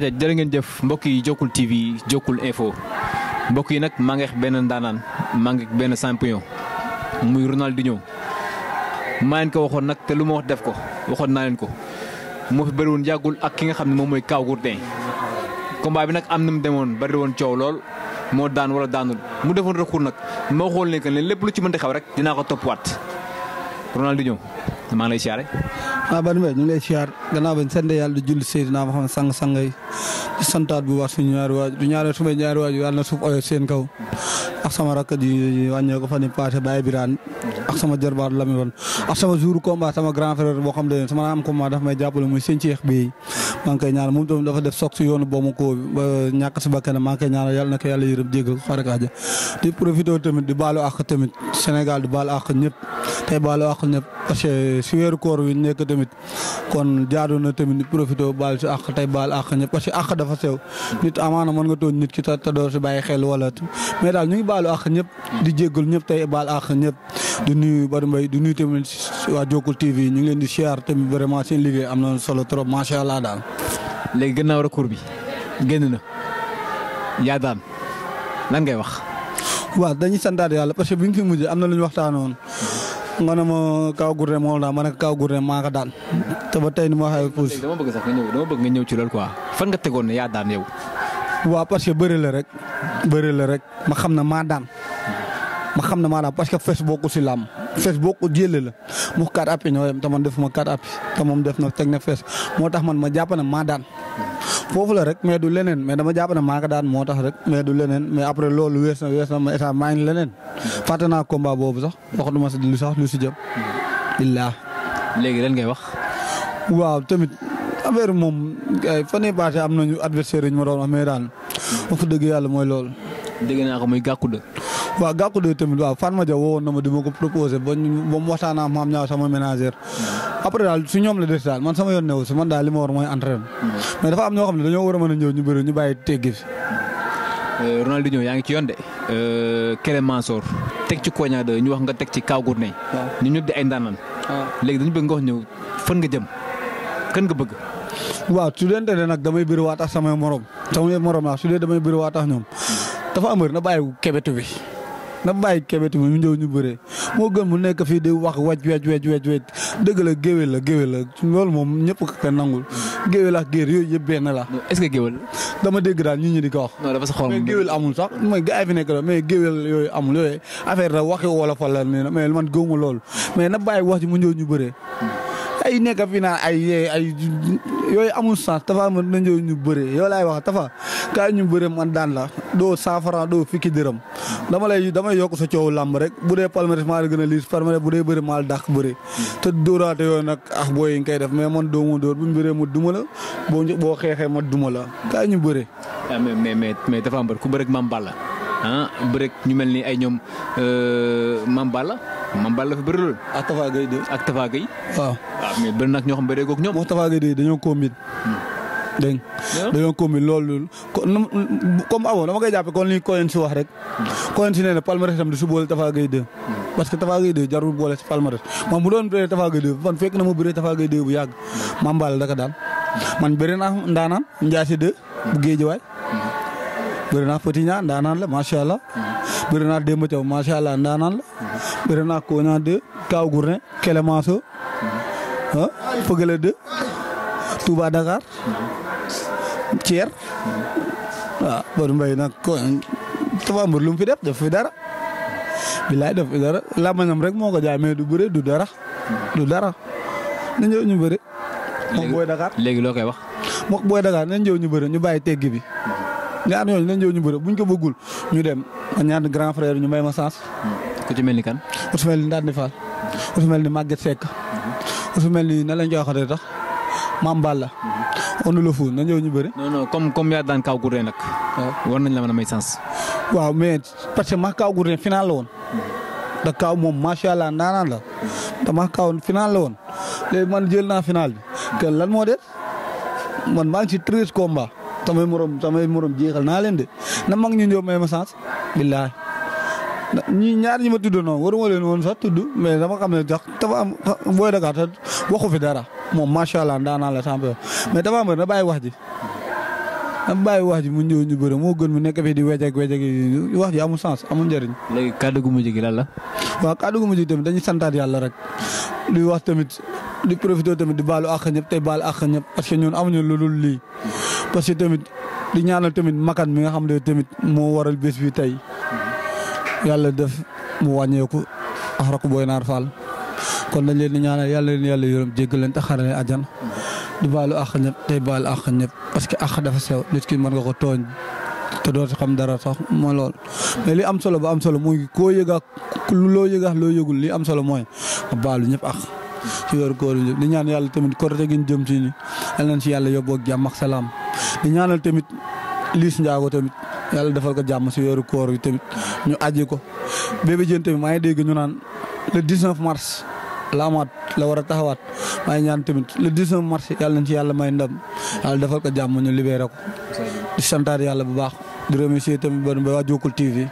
aja jërë ngeen jëf mbokk yi Jokkul TV Jokkul info mbokk yi nag maa ngi benn ndaanaan maa ngi benn champion muy Ronaldinho maa leen ko waxoon nag te lu ma wax def ko waxoon naa leen ko moo fi bëri woon yàggul ak ki nga xam ne moom mooy Kaw Gourdin combat bi nag am na mu demoon bari woon coow lool moo daan wala daanul mu defoon recours nag ma xool ne que ne lépp lu ci mënti xew rek dinaa ko toppwaat Ronaldinho maa ngi lay siyaare. waaw Badou Mbaye ñu ngi lay siyaar gannaaw bañ sant yàlla di julli Seydina Muhammad sang sang yi di santaat bu baax suñu ñaari waaju du ñaari sumay ñaari waaju yàlla na suuf oyof seen kaw ak sama rakk di wàññee ko fa ni passé Baye Birane ak sama jarbaat Lami woon ak sama jour combat sama grand frère boo xam ne sama am combat daf may jàppale muy seen ceex bi maa ngi koy ñaanal moom tamit dafa def soog si yoonu boobu ko ba ñàkk si bakkan maa ngi koy ñaanal yàlla na ko yàlla yërëm jéggal ko xarit Adja di profité tamit di baalu àq tamit Sénégal di baalu àq ñëpp tey baalu àq ñëpp parce que si weeru koor wi nekk tamit kon jaadu na tamit di profité baal si àq tey baal àq ñëpp parce que àq dafa sew nit amaana mën nga tooñ nit ki te doo si bàyyi xel wala mais daal ñu ngi baalu àq ñëpp di jéggal ñëpp tey baal àq ñëpp di nuyu Badou Mbaye di nuyu tamit waa Jokkul TV ñu ngi leen di siyaar tamit vraiment seen liggéey am na solo trop macha allah daal. léegi gannaaw recours bi génn na yaa daan lan ngay wax. waaw dañuy santaat yàlla parce que bi nga fi mujjee am na lu ñu waxtaanoon nga ne ma Kaw Gourdin moo daan ma ne Kaw Gourdin maa ko daan te ba tey ni ma waxee puus. dama bëgg sax nga ñëw dama bëgg nga ñëw ci loolu quoi fan nga tegoon ne yaa daan yow. waaw parce que bëri la rek bëri la rek ma xam ne maa daan ma xam ne maa daan parce que fes bokku si làmb fes bokku jële la mu kat appi ñoo yem te man defuma kat appi te moom def na teg na fes moo tax man ma jàpp ne maa daan foofu la rek mais du leneen mais dama jàpp ne maa ko daan moo tax rek mais du leneen mais après loolu wees na wees na ma état maa ngi leneen fàtte naa combat boobu sax waxatuma si lu sax lu si jëm billaa léegi lan ngay wax. waaw tamit affaire moom ay fan yii passé am nañu adversaire yi ñu ma doon wax mais daal wax dëgg yàlla mooy loolu. dégg naa ko muy gàkku de. waaw gàkku de tamit waaw fan ma ja woowoon na ma di ma ko proposé ba ñu ba mu waxtaan ak maam ñaaw sama ménagère. après daal su ñoom la des daal man sama yoon newu si man daal li ma war mooy entraînement. mais dafa am ñoo xam ne dañoo war a mën a ñëw ñu bëri ñu bàyyi teggi fi. Ronaldinho yaa ngi ci yoon de. Kélé Mansour teg ci Koña de ñu wax nga teg ci Kaw Gourdin. waaw ñu ñëpp di ay ndaanaan. léegi dañu bëgg nga wax ñëw fan nga jëm kan nga bëgg. waaw su dee ne nag damay bëri waa tax samay morom samay morom laa su dee damay bëri waa tax ñoom dafa am na bàyyi kebetu bi na bàyyi kebetu bi mu ñëw ñu bëree moo gën mu nekk fii di wax waj waj waj waj waj dëgg la géwél la géwél la loolu moom ñëpp ko nangul géwél ak géer yooyu yëpp benn la est-ce que géwél. dama dégg daal nit ñi di ko wax. non dafa sa xol mais géwél amul sax mooy gars yi fi nekk la mais géwél yooyu amul yooyu affaire da waxi wolofal la nii mais man gëwuma loolu mais na bàyyi wax ji mu ñëw ñu bëree ay nekk fi naan ay ay yooyu amul sens tafa ma na ñëw ñu bëree yow laay wax tafa kaay ñu bëree man daan la doo cent franc doo fukki dërëm dama lay damay yokk sa coow làmb rek bu dee palmarès maa la gën a liis palmarès bu dee bëri maa la dàq bëri te dóoraate yooyu nag ah booy yi nga koy def mais man doo ma dóor bu ñu bëree ma duma la boo boo xeexee ma duma la kaay ñu bëree ah mais mais mais mais dafa am bër ku bëreeg Mame Balla ah bëreeg ñu mel ni ay ñoom Mame Balla Mame Balla fi bëri loolu ak Tafa Gueye de ak Tafa Gueye. waaw waaw mais bëri nag ñoo xam bëree koog ñoom. moo Tafa Gueye de dañoo combine dégg nga dañoo combine loolu comme amoon dama koy jàppe kon li Coen si wax rek Coen si nee na palmarès tam di su boole Tafa Gueye de parce que Tafa Gueye de jarul boole si palmarès man bu doon bëree Tafa Gueye de man fekk na ma bëree Tafa Gueye de bu yàgg Mame Balla daka daal man bëri naa ndaanaan Ndiasse de bu Géejawaay bëri naa Petit Niang ndaanaan la macha allah bëri naa Demba Thiaw macha allah ndaanaan la bëri naa Koña de Kaw Gourdin Kélémanso ah Fëgale de Touba Dakar Thier waaw Badou Mbaye nag ko Tapha Mbeur lu mu fi def def fi dara bilaay def fi dara làmbañam rek moo ko jaay mais du bëre du dara du dara na ñëw ñu bëre moom booy Dakar léegi loo koy wax. mook booy Dakar nañ ñëw ñu bëre ñu bàyyi teggi bi ñaar ñooñu nañ ñëw ñu bëre buñ ko bëggul ñu dem ma ñaar grand frère ñu may ma sens ku ci mel ni kan. ku su mel ni Ndande Fall ku su mel ni Maguette Seck ku su mel ni na lañ koy waxatee tax Mame Balla onu la fu na ñëw ñu bëre non non comme comme yaa daan Kaw Gourdin nag. war nañ la mën a may sens. waaw mais parce que ma Kaw Gourdin final la woon da Kaw moom macha allah ndaanaan la te ma Kaw final la woon léegi man jël naa final bi kenn lan moo des man maa ngi ci treize combats samay morom samay morom jeexal naa leen de na mag ñu ñëw may ma sens billaay ñi ñaar ñi ma tudd noonu waruma leen woon sax tudd mais dama xam ne sax dafa am booy Dakar te waxu fi dara moom macha allah ndaanaan la champion mais dafa am na bàyyi wax ji am bàyyi wax ji mu ñëw ñu bëre moo gën mu nekk fii di wejek wejek yi wax ji amul sens amul njëriñ. léegi kàddu gu mujj gi lan la. waaw kàddu gu mujj tamit dañuy santaat yàlla rek di wax tamit di profité tamit di baalu àq ñëpp tey baalu àq ñëpp parce que ñun amuñu lu dul lii parce que tamit di ñaanal tamit makan mi nga xam ne tamit moo waral bés bi tey yàlla def mu wàññeeku ak rakk booy naar Fall kon dañ leen di ñaanal yàlla leen yàlla yërëm jéggal leen te xare leen àjjana di baalu àq ñëpp tey baalu àq ñëpp parce que àq dafa sew nit ki mën nga ko tooñ te doo ci xam dara sax mooy lool mais li am solo ba am solo mooy koo yëg ak loo yëg ak loo yëgul li am solo mooy nga baalu ñëpp àq ci weeru koor yi di ñaan yàlla tamit korite gi ñu jëm ci ni yal nañ ci yàlla yóbboo ak jàmm ak salaam di ñaanal tamit Liis Njaago tamit yàlla defal ko jàmm si weeru koor yi tamit ñu aji ko bébé jën tamit maa ngi dégg ñu naan le 19 mars la amaat la war a taxawaat maa ngi ñaan tamit le 19 mars yàlla nañ ci yàlla may ndam yàlla defal ko jàmm ñu libéré ko di santaat yàlla bu baax di remercier tamit ba ba waa Jokkul TV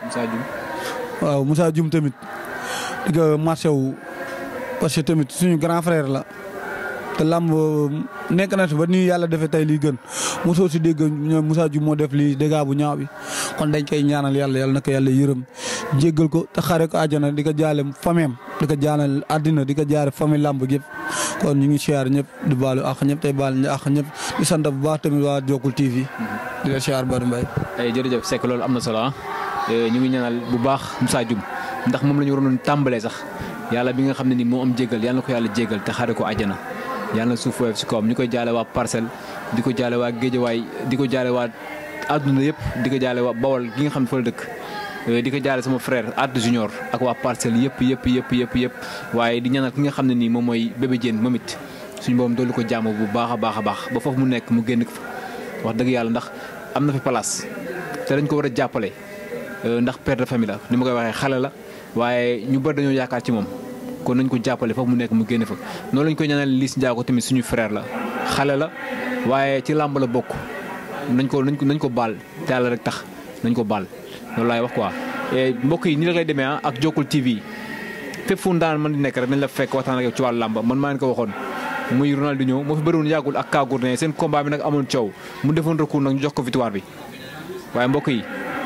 waaw Moussa Dioum tamit di ko marché wu parce que tamit suñu grand frère la te làmb nekk na si ba nii yàlla defee tey lii gën mosoo si dégg ñoom Moussa Dioum moo def lii dégâts bu ñaaw bi kon dañ koy ñaanal yàlla yàlla na ko yàlla yërëm jéggal ko te xare ko àjjana di ko jaale fameem di ko jaanal àddina di ko jaare famille làmb yëpp kon ñu ngi siyaar ñëpp di baalu àq ñëpp tey baal àq ñëpp di sant bu baax tamit waa Jokkul TV di la siyaar Badou Mbaye ay jërëjëf Seck loolu am na solo ah ñu ngi ñaanal bu baax Moussa Dioum ndax moom la ñu waroon tàmbalee sax yàlla bi nga xam ne ni moo am jéggal yàlla na ko yàlla jéggal te xare ko àjjana yàlla na suuf woyof si kawam ñu koy jaale waa parcelle di ko jaale waa géejawaay di ko jaale waa àdduna yëpp di ko jaale waa bawol gi nga xam ne fa la dëkk di ko jaale sama frère Adou Junior ak waa parcelle yëpp yëpp yëpp yëpp yëpp waaye di ñaanal ki nga xam ne nii moom mooy bébé Diène moom it suñu boobam doolu ko jàmm bu baax a baax a baax ba foofu mu nekk mu génn fa wax dëgg yàlla ndax am na fi place te dañ ko war a jàppale ndax père de famille la ni ma koy waxee xale la waaye ñu bëri dañoo yaakaar ci moom kon nañ ko jàppale foofu mu nekk mu génn fa noonu lañ koy ñaanal Liss Ndiago tamit suñu frère la xale la waaye ci làmb la bokk nañ ko nañ ko nañ ko baal te yàlla rek tax nañ ko baal loolu laay wax quoi. mbokk yi ni la koy demee ah ak Jokkul TV fépp fu daan mën di nekk rek nañ la fekk waxtaan ak ci wàllu làmb man maa leen ko waxoon muy Ronaldinho moo fi bëriwoon yàggul ak Kagourdin seen combat bi nag amoon coow mu defoon recours nag ñu jox ko victoire bi waaye mbokk yi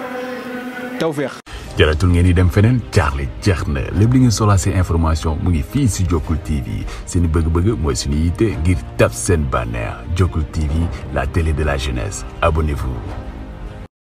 tawféex. jaratul ngeen di dem feneen jaaxle jeex na lépp li ngeen soxlaa seen information mu ngi fii si Jokkul TV seen bëgg-bëgg mooy suñu yitte ngir tab seen bànneex Jokkul TV la télé de la jeunesse abonnez-vous